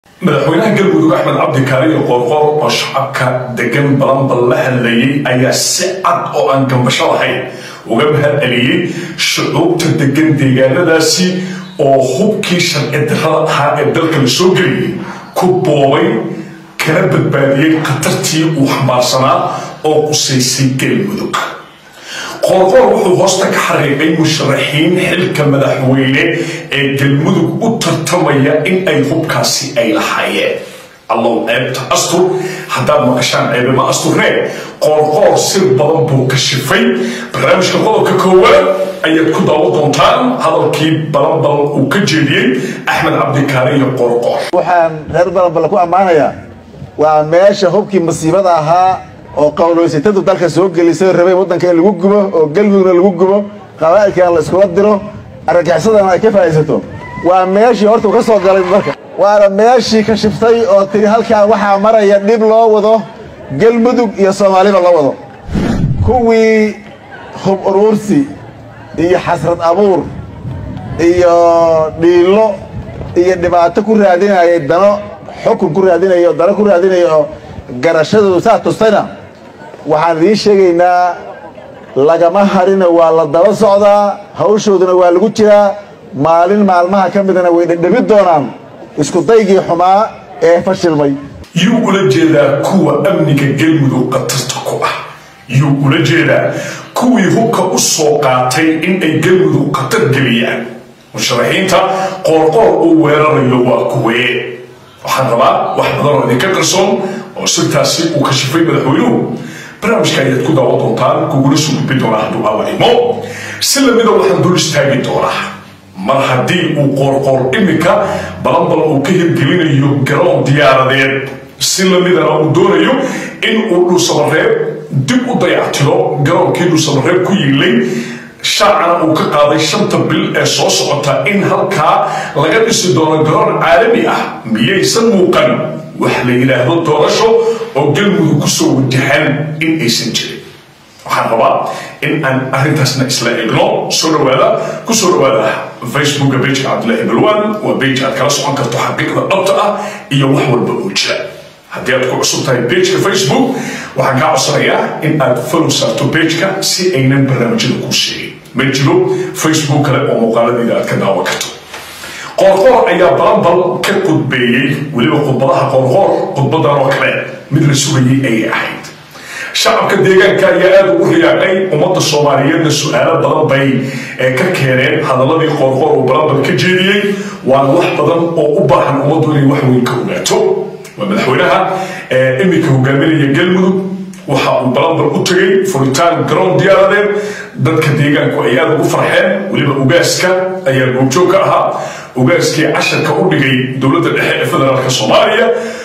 madaxweynaha galmudug axmed cabdi kaariyo qoorqoor oo shacabka degan balanbal la hadlayay ayaa si cad oo aan gambasho lahayn uga mahad celiyey shucuubta degan deegaanadaasi oo hubkii sharci darrada ahaa ee dalka la soo geliyey ku boobay kana badbaadiyey khatartii uu xambaarsanaa oo qusaysay galmudug qoorqoor wuxuu hoosta ka xariiqay musharaxiin xilka madaxweyne ee galmudug u tartamaya in ay hubkaasi ay lahaayeen allow ceebta astur haddaad maqashaan ceebema asturne qoorqoor sir badan buu ka shifay barnaamijka qodobka koowaad ayaad ku daawo doontaan hadalkii balanbal uu ka jeediyey axmed cabdikaare iyo qoorqoor waxaan reer balanbal ku ammaanayaa waa meesha hubkii masiibada ahaa oo qowloysatadu dalka soo gelisay rabay waddanka in lagu gubo oo galmudugna lagu gubo qabaa'ilkana la iskula diro argagixisadana ay ka faa'iidsato waa meeshii horta uu ka soo galay marka waana meeshii ka shiftay oo tiri halkaa waxaa maraya dhib loo wado galmudug iyo soomaaliba loo wado kuwii hub uruursi iyo xasrad abuur iyo dhiilo iyo dhibaato ku raadinayay dano xukun ku raadinaya oo dano ku raadinaya oo garashadoodu saa tustayna waxaan idiin sheegaynaa lagama harina waa la daba socdaa hawshooduna waa lagu jiraa maalin maalmaha ka midana way dhedhemi doonaan isku daygii xumaa ee fashilmay yuu ula jeedaa kuwa amniga galmudug khatarta ku ah yuu ula jeedaa kuwii hubka u soo qaatay in ay galmudug khatar geliyaan musharaxiinta qoorqoor uu weerarayo waa kuwee waxaan rabaa wax badan oo idinka qarsoon oo sirtaasi uu ka shifay madaxweynuhu barnaamijka ayaad ku daawo doontaan kugula soo gudbi doonaa hadduu awanimo si lamida waxaan dul istaagi doonaa mar haddii uu qoorqoor iminka balanbal uu ka hirgelinayo garoon diyaaradeed si lamidana uu doonayo in uu dhuusamareeb dib u dayactiro garoonkii dhuusamareeb ku yiilay shaacana uu ka qaaday shanta bil ee soo socota in halkaa laga dhisi doono garoon caalami ah miyaysan muuqan wax la yidhaahdo doorasho oo galmudug kusoo wajahan in aysan jirin waxaan rabaa in aan arrintaasna isla eegno soo dhawaada ku soo dhawaada facebooka bejka cabdilaahi balwan waa bej aad kala socon karto xaqiiqda dhabta ah iyo wax walba oo jira haddii aad ku cusub tahay bejka facebook waxaan kaa codsanayaa in aad follow saarto bejka si aynan barnaamijyada kuu sheegin ma jiro facebook kale oo muuqaaladeeda aad ka daawan karto qoorqoor ayaa balanbal ka qudbeeyey weliba khudbadaha qoorqoor khudbadan oo kale mid la sugayay ayay ahayd shacabka deegaanka ayaa aada ugu riyaaqay ummadda soomaaliyeedna su-aalo badan bay ka keeneen hadaladii qoorqoor uu balanbal ka jeediyey waana wax badan oo u baahan ummaddu inay wax weyn ka ogaato waa madaxweynaha iminka hogaaminaya galmudug waxa uu balanbal u tegay furitaan garoon diyaaradeed dadka deegaanku ay aada ugu farxeen weliba ugaaska ayaa goobjoog ka ahaa ugaaskii casharka u dhigay dowladda dhexe ee federaalka soomaaliya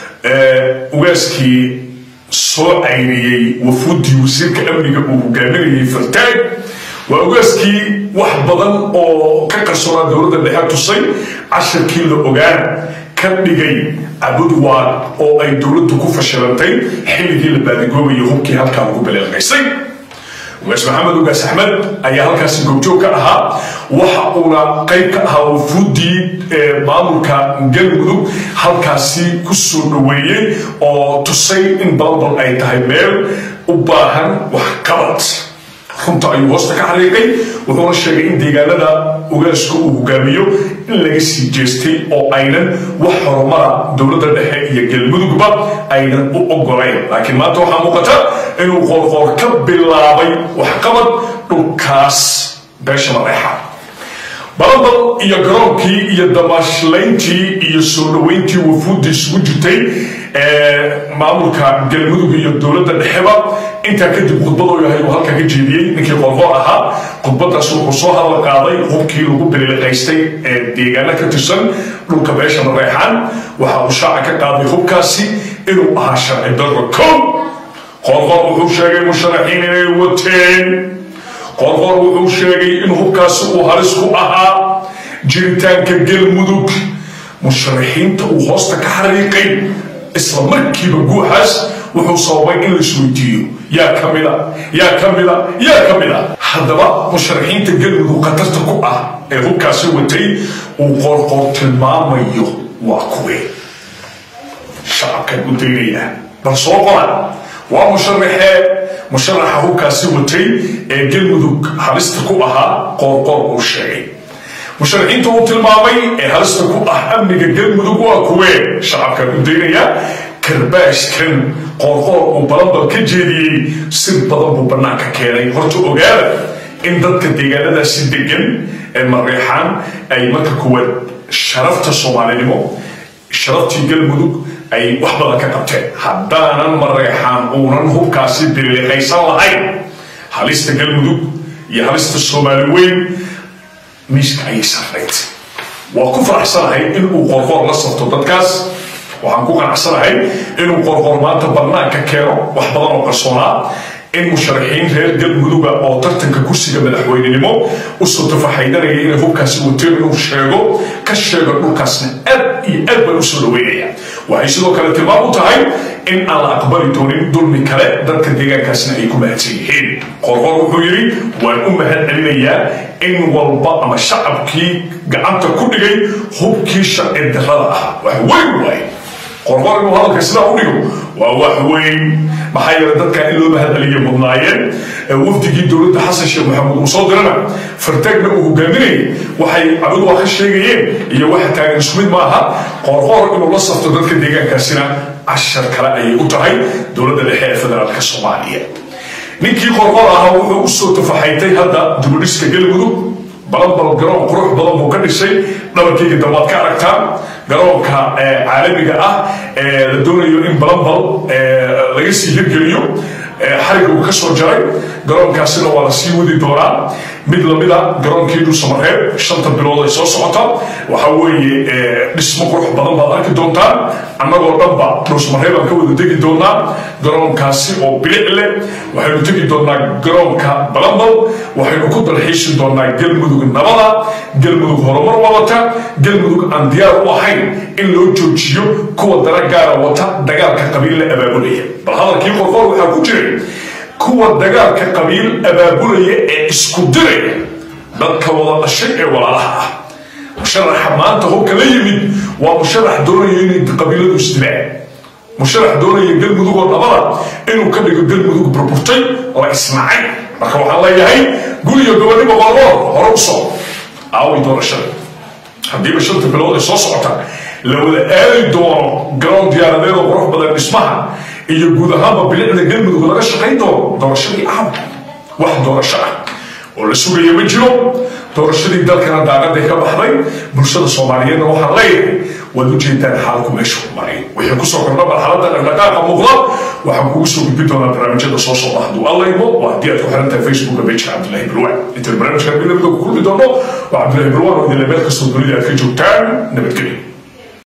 ugaaskii soo cayniyey wafuudii wasiirka amniga uu hogaaminayay fartaag waa ugaaskii wax badan oo ka qarsoonaa dowladda dhexe tusay casharkii la ogaan ka dhigay abudwaad oo ay dowladdu ku fashilantay xilligii la baadigoobayo hubkii halkaa lagu baleelmaysay ugaas maxamed ugaas axmed ayaa halkaasi goobjoog ka ahaa waxa uuna qayb ka ahaa wafuudii maamulka galmudug halkaasi ku soo dhoweeyey oo tusay in balanbal ay tahay meel u baahan waxqabad runta ayuu hoosta ka xariiqay wuxuuna sheegay in deegaanada ugaaska uu hogaamiyo in laga sii jeestay oo aynan wax horumara dowladda dhexe iyo galmudugba aynan u ogolayn laakiin maanta waxaa muuqata inuu qoorqoor ka bilaabay waxqabad dhulkaas beesha mareexa balanbal iyo garoonkii iyo damaashlayntii iyo soo dhoweyntii wafuudda isugu jirtay maamulka galmudug iyo dowladda dhexeba intaa kadib khudbadoo yahay uu halkaa ka jeediyey ninkii qoorqoor ahaa khudbadaas wuxuu soo hadal qaaday hubkii lagu biliqaystay ee deegaano ka tirsan dhulka beesha mareexaan waxa uu shaaca ka qaaday hubkaasi inuu ahaa sharci darro kow qoorqoor wuxuu sheegay musharaxiin inay wateen qoorqoor wuxuu sheegay in hubkaasi uu halis ku ahaa jiritaanka galmudug musharaxiinta uu hoosta ka xariiqay isla markiiba guuxaas wuxuu sababay in la isweydiiyo yaa ka mida yaa ka mida yaa ka mida haddaba musharaxiinta galmudug khatarta ku ah ee hubkaasi watay uu qoorqoor tilmaamayo waa kuwee shacabkan u daynayaa bal soo qora waa musharaxee musharaxa hubkaasi watay ee galmudug halista ku ahaa qoorqoor uu sheegay musharaxiinta uu tilmaamay ee halista ku ah amniga galmudug waa kuwee shacabkan u daynayaa karbaashkan qoorqoor uu balanbal ka jeediyey si badan buu bannaanka keenay horta ogaada in dadka deegaanadaasi degan ee mareexaan ay marka kuwaad sharafta soomaalinimo sharaftii galmudug ay wax badan ka qabteen haddaanan mareexaan uunan hubkaasi diriiqaysan lahayn halista galmudug iyo halista soomaali weyn miiska ayay sarrayd waa ku faraxsanahay inuu qorqoor la safto dadkaas waxaan ku qanacsanahay inuu qorqoor maanta bannaanka keeno wax badan oo qarsoonaa in musharaxiin reer galmuduga oo tartanka kursiga madaxweynenimo usoo tafaxaydanaya inay hubkaasi wateen inuu sheego ka sheego dhulkaasna aad iyo aad baan usoo dhaweynaya waxay sidoo kale tilmaam u tahay in aan la aqbali doonin dulmi kale dadka deegaankaasna ay ku mahadsan yihiin qorqor wuxuu yidhi waan u mahad celinayaa in walba ama shacabkii gacanta ku dhigay hubkii sharci darrada ah wax weyn waay qorqor inuu hadalka sidaa u dhigo waa wax weyn maxaa yeelay dadka in loo mahadceliya mudnaayeen wafdigii dowladda xasan sheekh maxamuud uu soo dirana fartaagna uu hogaaminayay waxay cabadu waa ka sheegayeen iyo waxa taagan isku mid maaha qoorqoor inuu la safto dadka deegaankaasina cashar kale ayay u tahay dowladda dhexe ee federaalka soomaaliya ninkii qoorqoor ahaa wuxuu usoo tafaxaytay hadda dibudhiska galmudug balanbal garoon qurux badan buu ka dhisay dhabarkeyga dambaad ka aragtaan garoonka caalamiga ah ee la doonayo in balanbal laga sii hirgeliyo xariga uu ka soo jaray garoonkaasina waa la sii wadi doonaa mid lamida garoonkii dhulsamareeb shanta bilood ay soo socota waxa weeye dhismo qurux badan baad arki doontaan annagoo dhanba dhulsamareeb aan ka wada degi doonaa garoonkaasi oo bilic leh waxaynu tegi doonaa garoonka balambal waxaynu ku dalxiishi doonaa galmudug nabada galmudug horumar wadata galmudug aan diyaar u ahayn in loo joojiyo kuwa dana gaara wata dagaalka qabiil la abaabulaya bal hadalkii qorqoor waxaa ku jiray kuwa dagaalka qabiil abaabulaya ee isku diraya dadka wada dhashay ee walaalaha ah musharaxa maanta hubka la yimid waa musharax doonaya inay qabiiladu isdilaan musharax doonaya galmudug oo dhabada inuu ka dhigo galmudug burburtay la ismacay marka waxaan leeyahay guriga gobonimo qorqoor hore u soo aaway doorashada haddiiba shanta bilood ay soo socota la wada aadi doono garoon diyaaradeed oo qurux badan dhismaha iyo guud ahaanba bilicda galmudug laga shaqayn doono doorashadii caawa wax doorasho ah oo la sugaya ma jiro doorashadii dalkana daaqaday ka baxday bulshada soomaaliyeedna waxaan leeyahay waad u jeedaan xaalku meeshu maray wixii kusoo kordha marxaladda dhaqdhaqaaqa muuqda waxaan kugu soo gudbin doonaa barnaamijyada soo socda hadduu alla imo waa haddii aad ku xiran tahay facebooka pageka cabdullahi bilwaan inta barnaamijkan midnamida ku kulmi doono waa cabdullahi bilwaan oo idinle meel kastoo dunida aad ka joogtaan nabadgelyo